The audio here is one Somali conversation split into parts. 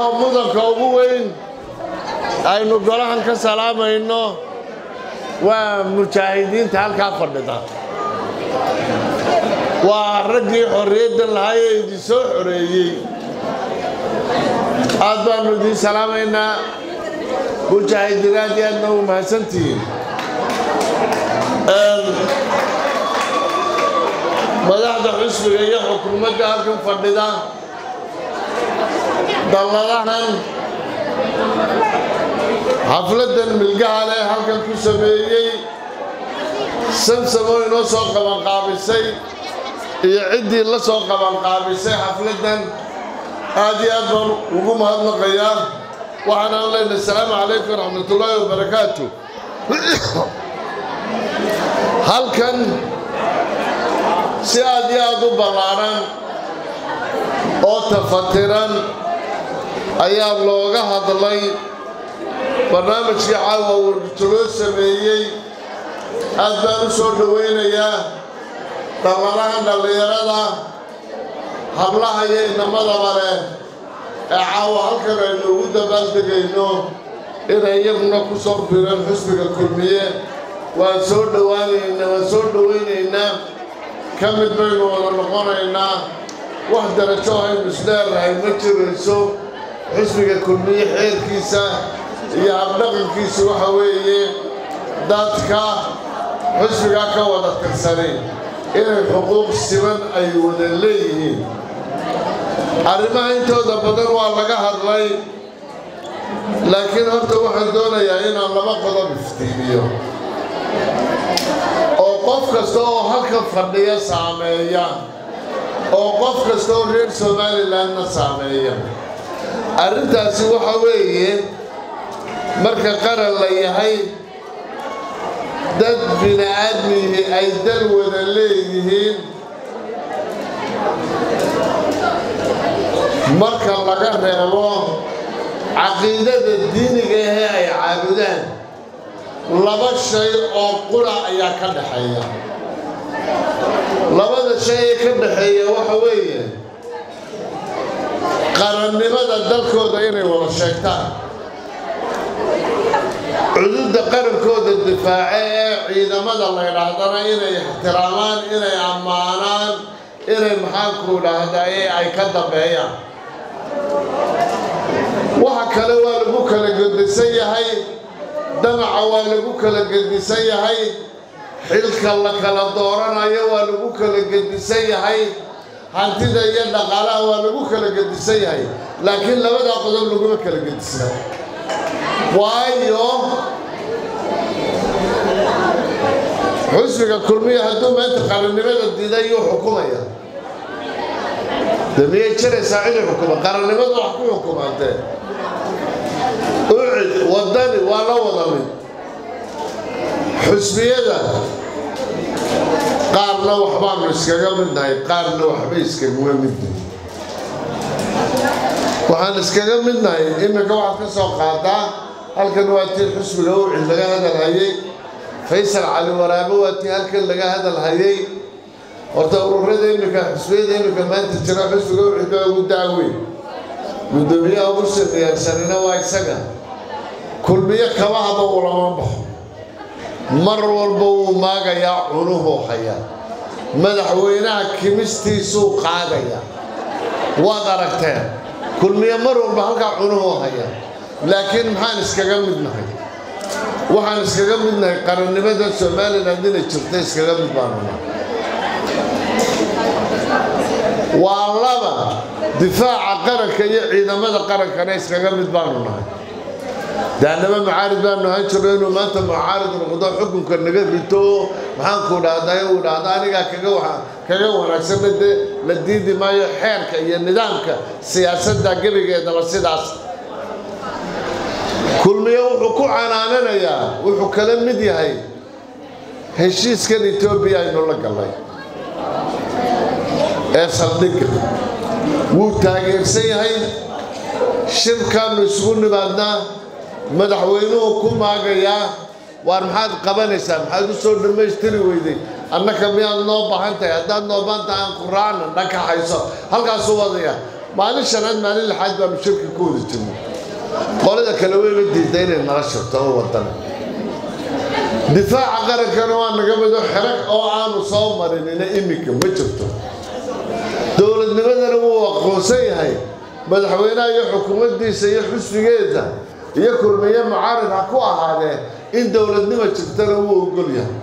oo mudanka ugu weyn aynu golahan ka salaamayno waa mujaahidiinta halkaa fadhida waa raggii xorriyadda lahaa ee idin soo xoreeyey aad baannu idiin salaamaynaa mujaahidiin aad iyo aadna u mahadsantihiin madaxda xusbiga iyo xukuumadda halkan fadhida dalladahan xafladdan milgaha leh halkan ku sameeyey samsamoo inoo soo qabanqaabisay iyo ciddii la soo qabanqaabisay xafladdan aad iyo aad baan ugu mahadnaqayaa waxaanaan leenahay asalaamu calaykum waraxmatullaahi wabarakaatu halkan si aad iyo aad u ballaadhan oo tafatiran ayaa looga hadlay barnaamijkii caawa wargito loo sameeyey aad baan u soo dhowaynayaa dalladahan dhallinyarada hablaha iyo inamadaba leh ee caawa halkan aynu ugu dabaaldegayno inay iyaguna ku soo bireen xusbiga kulmiye waan soo dhowaanaynaa waan soo dhowaynaynaa ka mid baynu wada noqonaynaa wax darajo aynu isleerahay ma jirayso xusbiga kulmiye xeerkiisa iyo habdhaqankiisu waxa weeye dadka xusbigaa ka wada tirsanay inay xuquuq siman ay wada leeyihiin arrimaha intooda badan waa laga hadlay laakiin horta waxaan doonayaa inaan laba qodob iftiimiyo oo qof kasta oo halkan fadhiya saameeya oo qof kasta oo reer somalilandna saameeya arrintaasi waxa weeye marka qaran la yahay dad bini aadmihi ay dal wada leeyihiin marka laga reebo caqiidada diiniga ahee ay caabudaan laba shay oo qura ayaa ka dhaxeeya labada shay ee ka dhaxeeya waxa weeye qarannimada dalkooda inay wada sheegtaan cududda qarankooda difaace ee ciidamada la ydhaahdana inay ixtiraamaan inay ammaanaan inay maxaanku dhahdaye ay ka dambeeyaan waxa kale waa lagu kala gedisan yahay damaca waa lagu kala gedisan yahay xilka la kala dooranayo waa lagu kala gedisan yahay hantida iyo dhaqaalaha waa lagu kala gedisan yahay laakiin labadaa qodob laguma kala gedisna waayo xusbiga kulmiya hadduu maanta qarannimada diiday yuu xukumaya de miyay jiraysaa cidii xukuma qarannimadu wax ku xukumaantee ucid wadani waa la wada mid xusbiyada qaarna waxbaanu iskaga midnahay qaarna waxbay iskaguma midnahay waxaan iskaga midnahay iminka waxaad ka soo qaadaa halkan waa tii xusbiga ucid laga hadalhayey faysal cali waraabo waa tii halkan laga hadalhayey horta ururada iminka xusbiyada iminka maanta jira xusbiga ucid baa ugu daaweyn guddoomiyaha ugu sadiyaarsanina waa isaga kulmiyo kabahaba ulama baxo mar walba wuu maagayaa cunuhuu hayaa madaxweynaha kimistiisuu qaadaya waad aragteen kulmiyo mar walba halkaa cunuhuu haya laakiin maxaan iskaga midnahay waxaan iskaga midnahay qarannimada somaliland inay jirta iskaga mid baanu nahay waa laba difaaca qaranka iyo ciidamada qarankana iskaga mid baanu nahay daanama mucaarid baanu ahaan jirno inuu maanta mucaarid noqdo xukunka naga rito maxaanku dhahday uu dhahda anigaa kaga kaga wanaagsanna dee la diidi maayo xeerka iyo nidaamka siyaasadda gebigeedaba sidaas kulmiye wuxuu ku canaananayaa wuxuu kala mid yahay heshiiskan etoobiya aynu la gallay ee saldhigga wuu taageersan yahay shirkaannu isugu nimaadnaa madaxweynuhu ku maagayaa waar maxaad qabanaysaa maxaad u soo dhammaystiri weyday annaka miyaad noo baahan tahay haddaad noo baahan tahay aan ku raacna dhanka hayso halkaasuu wadaya maalin shanaad maalin lixaad baanu shirka ku wada jirnay qolada kale wayba diidda inay nala shirto oo wadana difaaca qarankana waa naga mido xerag oo aanu soo marinina iminka ma jirto dowladnimadana wuu aqoonsan yahay madaxweynaha iyo xukuumaddiisa iyo xusbigeeda iyo kulmiye mucaarid ha ku ahaadee in dowladnimo jirtana wuu ogol yahay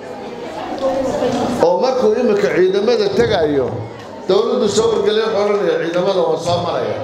oo markuu iminka ciidamada tegayo dowladdu soo wargelin xoranaya ciidamada waa soo maraya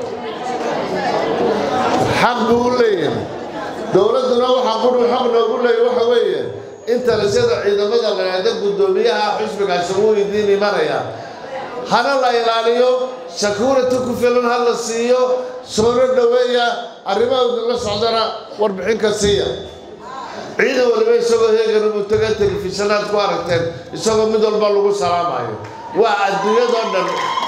xaq buu u leeyahay dowladduna waxaa qudhu xaq noogu leeyahy waxa weeye in talisyada ciidamada la yidhaahdo guddoomiyaha xusbigaasi wuu idiin imanaya hana la ilaaliyo sakuurati ku filan ha la siiyo soona dhoweeya arrimaha idinla socdana warbixinka siiya ciidan waliba isagoo heegana buu taga telefishanaad ku aragteen isagoo mid walba lagu salaamayo waa adduunyadoo dhan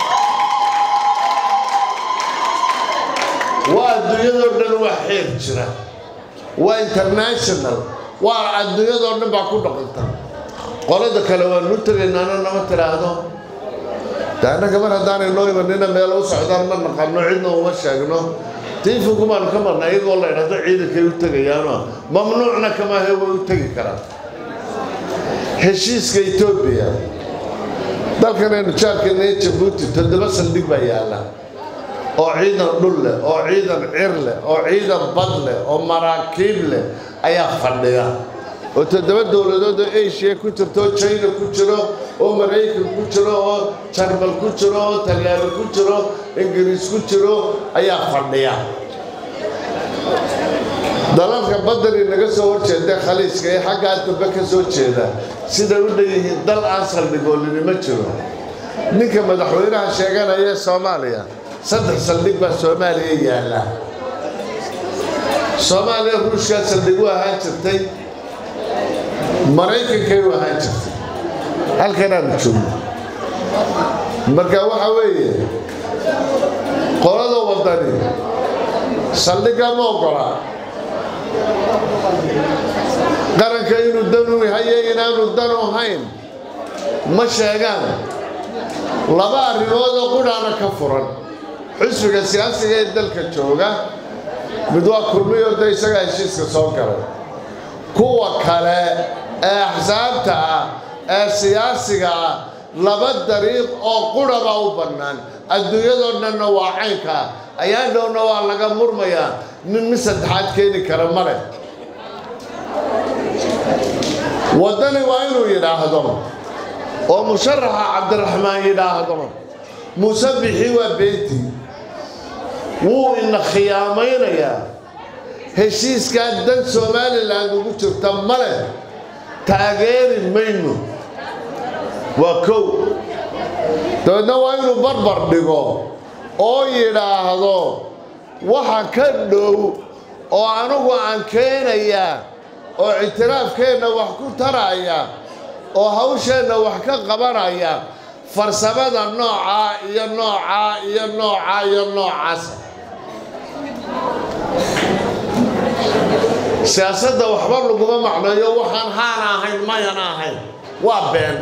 waa adduunyadoo dhan waa xeer jira waa international waa adduunyadoo dhan baa ku dhaqanta qolada kale waanu tegaynaana nama tiraahdo de annaga mar haddaanay noo imanina meel u socdaan ma naqano cidna uma sheegno tiifigu baanu ka marna iyagoo la idhahdo ciidankay u tegayaano mamnuucna kamaahe way u tegi karaan heshiiska etoobiya dalkanaynu jaarkeena ee jabuuti toddoba saldhig baa yaalla oo ciidan dhul leh oo ciidan cir leh oo ciidan bad leh oo maraakiib leh ayaa fadhiya oo toddoba dowladood oo asia ku jirto oo china ku jiro oo maraykan ku jiro oo jarmal ku jiro oo talyaano ku jiro ingiriis ku jiro ayaa fadhiya dalalka badani naga soo horjeeda khaliiska ee xaggaa dambe ka soo jeeda siday u dhan yihiin dal aan saldhigoolini ma jiro ninka madaxweynaha sheeganaya ee soomaaliya saddex saldhig baa soomaaliya yaalla soomaaliya ruushkaa saldhig u ahaan jirtay maraykankay u ahaan jirtay halkanaanu joogno marka waxa weeye qolada waddani saldhigga ma ogola qaranka inuu danu haye inaanu danu hayn ma sheegaan laba arrimood oo qudhaana ka furan xusbiga siyaasiga ee dalka jooga mid waa kulmiyo da isagaa heshiiska soo galay kuwa kale ee axsaabta ah ee siyaasiga ah laba dariiq oo quraba u bannaan adduunyadoo dhanna waa caynka ayaa dhowna waa laga murmayaa nin mid saddexaad keeni kara ma leh waddani waa inuu yidhaahdo oo musharaxa cabdiraxmaan yidhaahdo musabixii waa beentii wuu ina khiyaamaynayaa heshiiskaa dan somalilan ugu jirta ma leh taageeri mayno waa kow dabeedna waa inuu barbar dhigo oo yidhaahdo waxa ka dhow oo anugu aan keenayaa oo ictiraafkeenna wax ku taraya oo hawsheenna wax ka qabanaya farsamada noocaa iyo noocaa iyo noocaa iyo noocaas siyaasadda waxba laguma macneeyo waxaan haana ahayn mayana ahayn waa been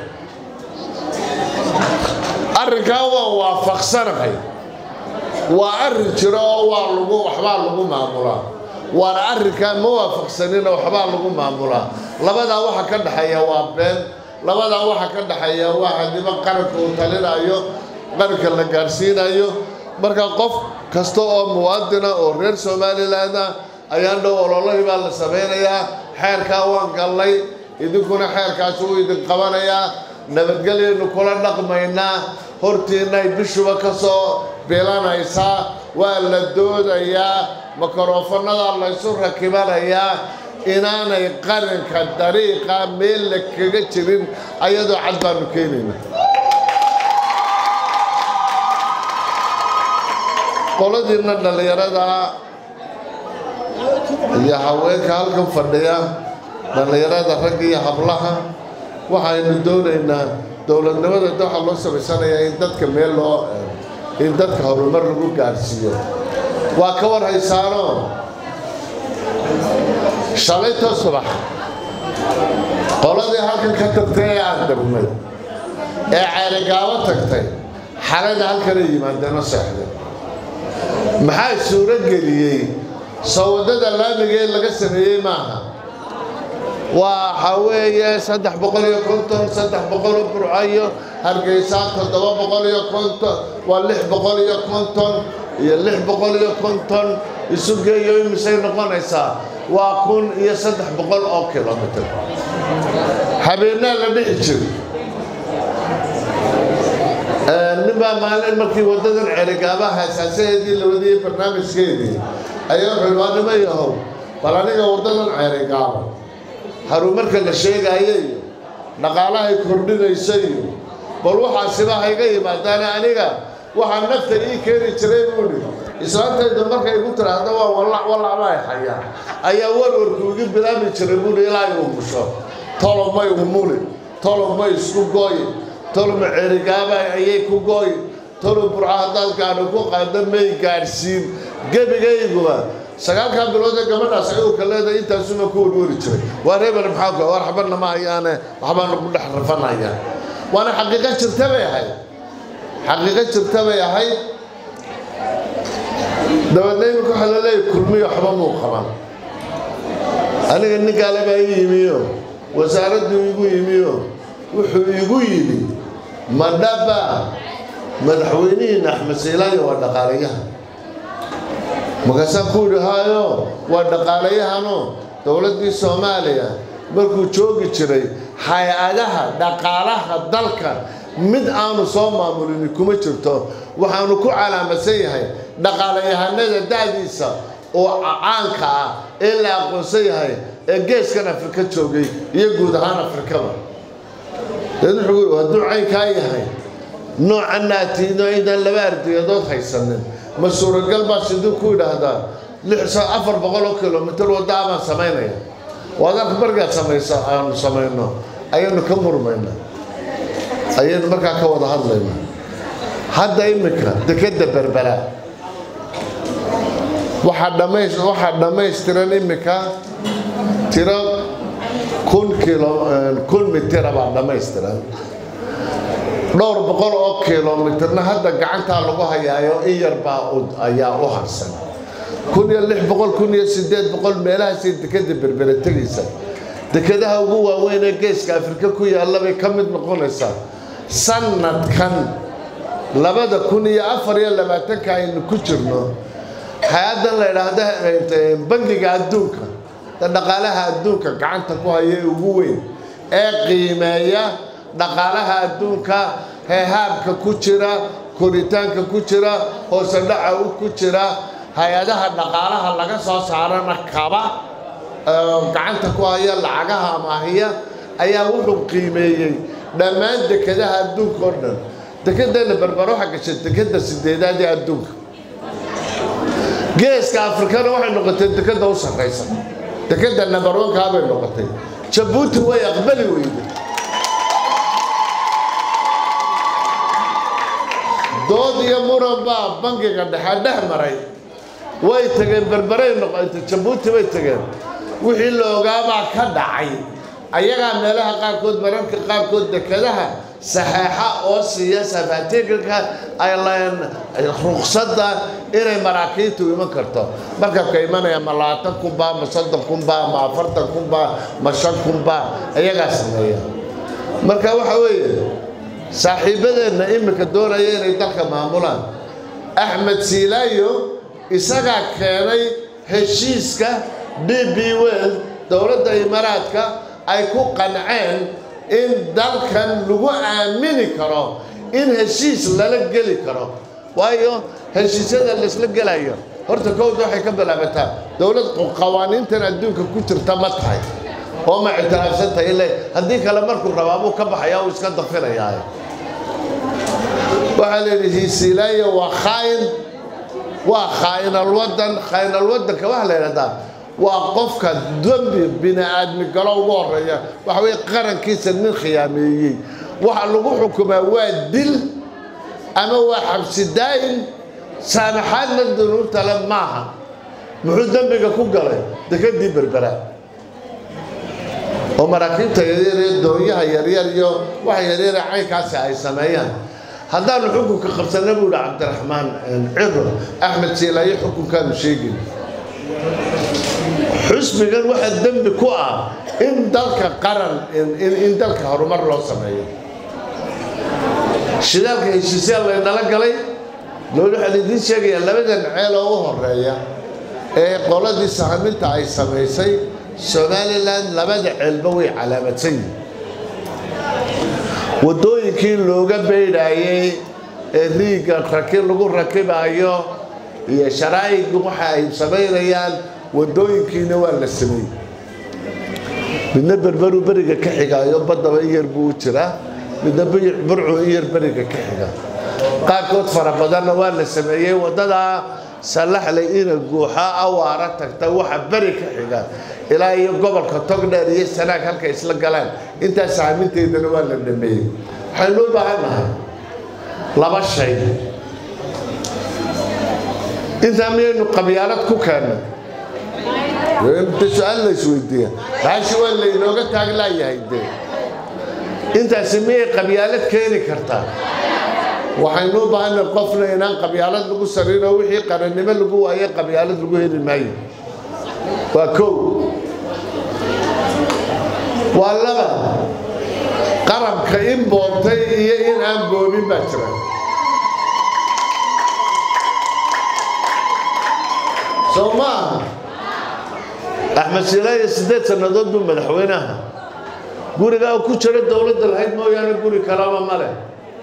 arrinkaa waan waafaqsanahay waa arrin jiro oo waa lagu waxbaa lagu maamulaa waana arrinkaa ma waafaqsanina waxbaa lagu maamulaa labadaa waxa ka dhexeeya waa been labadaa waxa ka dhexeeya waa hadima qaranka uu talinayo qaranka la gaadhsiinayo marka qof kasta oo muwaadina oo reer somaliland ah ayaan dhow ololahii baa la samaynayaa xeerkaa waan gallay idinkuna xeerkaasi wuu idin qabanayaa nabadgelyaynu kula dhaqmaynaa hortiinay bishuba ka soo bilanaysaa waa la doodayaa mikrofonadaa laysu rakibanayaa inaanay qaranka dariiqa meel la kaga jirin ayadoo cad baanu keenayna qoladiinna dhallinyarada iyo haweenka halkan fadhiya dhallinyarada ragga iyo hablaha waxaynu doonaynaa dowladnimada da waxaa loo samaysanayaa in dadka meel loo in dadka horumar lagu gaadhsiiyo waa ka war haysaano shalaytoo subax qoladii halkan ka tagtay ee aan dagnay ee ceerigaabo tagtay xalada halkanay yimaadeenoo seexdeen maxaa suuro geliyey soo waddada laamiga ee laga sameeyey maaha waxa weeye saddex boqol iyo konton saddex boqol oo burcayo hargeysa toddoba boqol iyo konton waa lix boqol iyo konton iyo lix boqol iyo konton isu geeyo imisay noqonaysaa waa kun iyo saddex boqol oo kilomitr habeenaa la dhixi jiro ninbaa maalin markii waddadan cerigaabaha asaasaheedii la wadiyey barnaamijkeedii ayaa wuxuu waa nima yahow bal aniga waddadan cerigaaba haruumarka la sheegaayo iyo dhaqaalahay kordhinayso iyo bal waxaasiba hayga yimaadaane aniga waxaa nafta ii keeni jiray buuhi islaantaydu markay igu tiraahdo waa wallac wallacbay hayaa ayaa warwarku igu bilaabi jiray buuhi ilaa ay umusho tolomay umuli tolomay isku gooyi toloma cerigaaba ayay ku gooyi tolo burca haddaad gaadho ku qaado may gaadhsiin gebigayguba sagaalkan bilood ee gabadhaas ayuuka leedahay intaasuma ku warwari jiray waa reebel maxaa ku war xabadna ma hayaane waxbaanu ku dhex rafanayaan waana xaqiiqo jirta bay ahayd xaqiiqo jirta bay ahayd dabeedna imika waxa la leeyahy kulmiyo waxba muu qaban aniga ninkaale baa ii yimiyo wasaaraddu igu yimiyo wuxuu igu yidhi madhaba madaxweynihiina axmed siilaayo waa dhaqaalayahan markaasaan ku yidhi haayo waa dhaqaalayahano dowladdii soomaaliya markuu joogi jiray hay-adaha dhaqaalaha dalka mid aanu soo maamulini kuma jirto waxaanu ku calaamadsan yahay dhaqaalayahanada da'diisa oo caanka ah ee la aqoonsan yahay ee geeskan afrika joogay iyo guud ahaan afrikaba deed wuxuu hadduu caynkaa yahay noocanna atiino inaan laba ardiyadood haysanin ma suuragal baa siduu ku yidhaahdaa lix afar boqol oo kilomitr waddaa baan samaynaya wadarka markaad samayso aanu samayno ayaynu ka murmayna ayaynu markaa ka wada hadlayna hadda iminka dekeda berbera waxaa dhamays waxaa dhammaystiran iminka tiro kun kilo kun mitira baa dhammaystiran dhowr boqol oo kilomitirna hadda gacantaa lagu hayaayo in yarbaa ayaa u harsan kun iyo lix boqol kun iyo siddeed boqol meelahaasay dekeda berbere tegaysa dekadaha ugu waaweyn ee geeska afrika ku yaalla bay ka mid noqonaysaa sanadkan labada kun iyo afar iyo labaatanka aynu ku jirno hay-addan la idhaahda bangiga adduunka dhaqaalaha adduunka gacanta ku haya ee ugu weyn ee qiimeeya dhaqaalaha adduunka heehaabka ku jira koritaanka ku jira hoose dhaca ku jira hay-adaha dhaqaalaha laga soo saarana kaba gacanta ku haya lacagaha amaahiya ayaa wuxuu qiimeeyey dhammaan dekadaha adduunka oo dhan dekedana berbero waxaa gashay dekeda sideedaad ee adduunka geeska afrikana waxay noqotay dekeda u sarraysa dekeda nabarwankaa bay noqotay jabuuti way aqbali weyday dood iyo muran baa bangiga dhexe dhex maray way tageen berberay noqotay jabuuti bay tageen wixii la ogaabaa ka dhacay ayagaa meelaha qaarkood mararka qaarkood dekadaha saxeexa oo siiya safaatiikalka ruqsadda inay maraakiibtu iman karto markabka imanaya ma labaatan kunbaa ma soddon kunbaa ma afartan kunbaa ma shan kunbaa ayagaa sameeya marka waxa weeye saaxiibadeenna iminka doonaya inay dalka maamulaan axmed siilaayo isagaa keenay heshiiska d b wel dowladda imaaraadka ay ku qanceen in dalkan lagu aamini karo in heshiis lala geli karo waayo heshiisyada laysla gelayo horta kowda waxay ka bilaabataa dowlad qawaaniintan adduunka ku jirta ma tahay oo ma ictiraafsan tahay ile haddii kale markuu rabaabuu ka baxaya uu iska dafinayaa waxaa la yidhi hiisiilaayo waa khaayin waa khaa'inalwadan khaa'inalwadanka waxaa la yidhahdaa waa qofka dembi bini aadmi galo ugu horeeya waxa weye qarankiisa nin khiyaameeyey waxa lagu xukumaa waa dil ama waa xabsi daa'in saamaxaadna dunuubtale maaha muxuu dembiga ku galay dekadii berbera oo maraakiibta yaryar iyo doonyaha yaryar iyo waxa yaryara caynkaasi ay sameeyaan haddaanu xukunka qabsanna buu yihi cabdiraxmaan ciro axmed siilaayo xukunkaanu sheegin xusbigan waxaa dembi ku ah in dalka qaran in dalka horumar loo sameeyo shidaalka heshiisyaa laynala galay looli waxaan idiin sheegayaa labadan ceel oo u horeeya ee qoladii sahaminta ay samaysay somalilan labada ceelba way calaamadsan yihin waddooyinkii looga beydhaayey ee riigga raki lagu rakibaayo iyo sharaa'ig waxa ay samaynayaan waddooyinkiina waa la sameeyey midna berberu beriga ka xigaayo baddaba in yar buu u jiraa midna burcu in yar beriga ka xiga qaarkood fara badanna waa la sameeyey waddadaa sallaxley ina guuxa awaara tagta waxa beri ka xiga ilaa iyo gobolka togdheer iyo sanaag halkay isla galaan intaas saaminteydana waa la dhameeyey waxaynu u baahan nahay laba shay intaa miyaynu qabyaalad ku keennay inta su-aal la isweydiiya baashi waa laynooga taaglaayahay dee intaasi miyay qabyaalad keeni kartaa waxaynu u baahanay qofna inaan qabyaalad lagu sarinoo wixii qarannimo lagu waaye qabyaalad lagu heli maayo waa kow waa laba qarabka in boobtay iyo in aan boobin baa jira soo ma aha axmed siilaayo siddeed sannadood buu madaxweynaha gurigaa ku jira dowladda lahayd mooyaane guri kalaba ma leh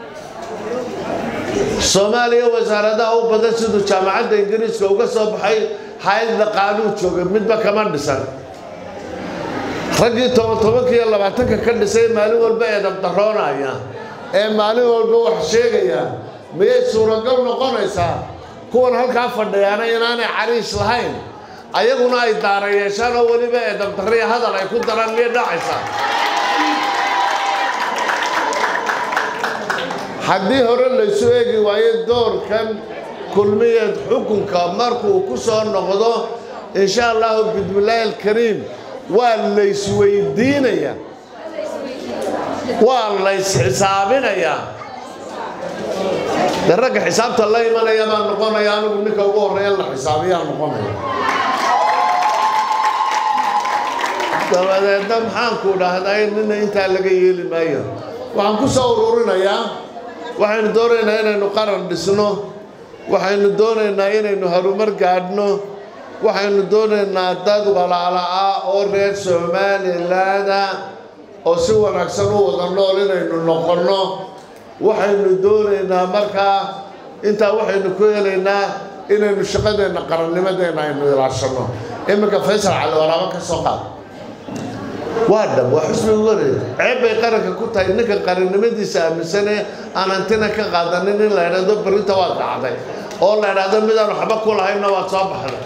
soomaaliya wasaaradaha u badan siduu jaamacadda ingiriiska uga soo baxay hay-adda qaanuu jooga midba kama dhisan raggii toban tobanka iyo labaatanka ka dhisay maalin walba eedab daroonaya ee maalin walba wax sheegaya miyay suuragal noqonaysaa kuwan halkaa fadhiyaana inaanay cariish lahayn ayaguna ay daara yeeshaan oo weliba eedab darriya hadal ay ku daraan miyay dhacaysaa haddii hore laysu eegi waayo doorkan kulmiyeed xukunka markuu ku soo noqdo insha allahu bismillaahi alkariim waa laysweydiinayaa waa laysxisaabinayaa de ragga xisaabta la imanaya baa noqonaya anigu ninka ugu horreeya la xisaabiyaa noqonaya dabadeedna maxaanku dhahday nina intaa laga yeeli maayo waxaan ku soo ururinayaa waxaynu doonaynaa inaynu qaran dhisno waxaynu doonaynaa inaynu harumar gaadhno waxaynu doonaynaa dad walaala ah oo reer somalilaanda oo si wanaagsan u wada nool inaynu noqonno waxaynu doonaynaa markaa intaa waxaynu ku helaynaa inaynu shaqadeenna qarannimadeenna aynu ilaashanno iminka faysal cali waraabo ka soo qaad waa dhab waa xusbiga wareeg ceeb bay qaranka ku tahay ninka qarannimadiisa aaminsanee aan hantina ka qaadanin in la idhaahdo berrinta waad dhacday oo la idhaahdo midaan waxba ku lahaynna waad soo baxday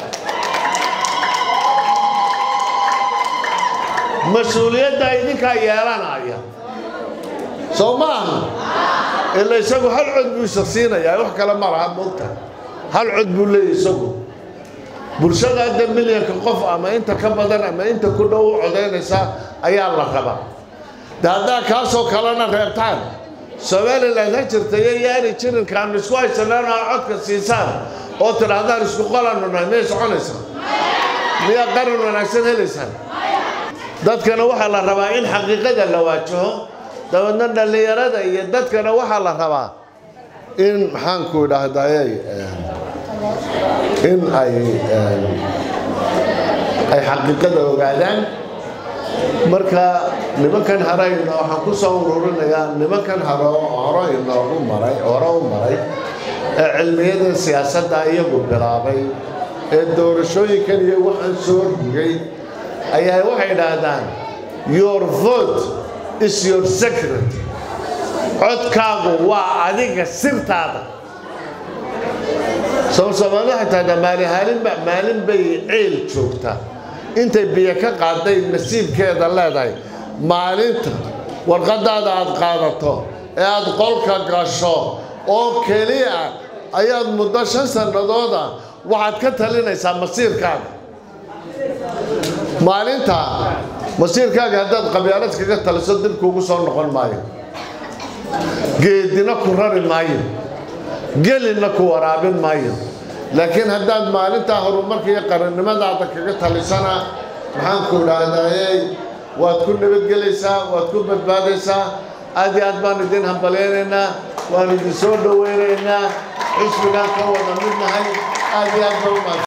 mas-uuliyadda idinkaa yeelanaya soo ma aha ila isagu hal cod buu isa siinayaa wax kale ma laha moogta hal cod buu leeyahy isagu bulshada hadda milyanka qof ama inta ka badan ama inta ku dhow u codaynaysa ayaa la rabaa de haddaa kaasoo kalena reebtaan somalilan ha jirtayo yaani jirinkaanu isku haysanaan oo codka siisaan oo tidhaahdaan isku qolanu nahay miyay soconaysaa miyaa qaran wanaagsan helaysaan dadkana waxaa la rabaa in xaqiiqada la waajaho dabeedna dhallinyarada iyo dadkana waxaa la rabaa in maxaanku idhaahdaye in ay ay xaqiiqada ogaadaan marka nimankan harayna waxaan ku soo ururinayaa nimankan haro hore inoogu maray hore u maray ee cilmiyada siyaasadda iyagu bilaabay ee doorashooyinkan iyo waxaan soo rugay ayaa waxay idhaahdaan your vote is your secret codkaagu waa adiga sirtaada soomaalida xataa maalihaalinba maalin bay ceel joogtaa intay biyo ka qaaday nasiibkeeda leedahay maalinta warqadaada aad qaadato ee aad qolka gasho oo keliya ayaad muddo shan sannadooda waxaad ka talinaysaa masiirkaaga maalinta masiirkaaga haddaad qabyaalad kaga taliso dib kuugu soo noqon maayo geedina ku rari maayo gelinna ku waraabin maayo laakiin haddaad maalintaa horumarka iyo qarannimadaada kaga talisana maxaanku idhaahdayey waad ku nabadgelaysaa waad ku badbaadaysaa aad iyo aad baan idin hambalaynaynaa waan idin soo dhowaynaynaa xisbigaan ka wada midnahay aad iyo aad baa u mahadsan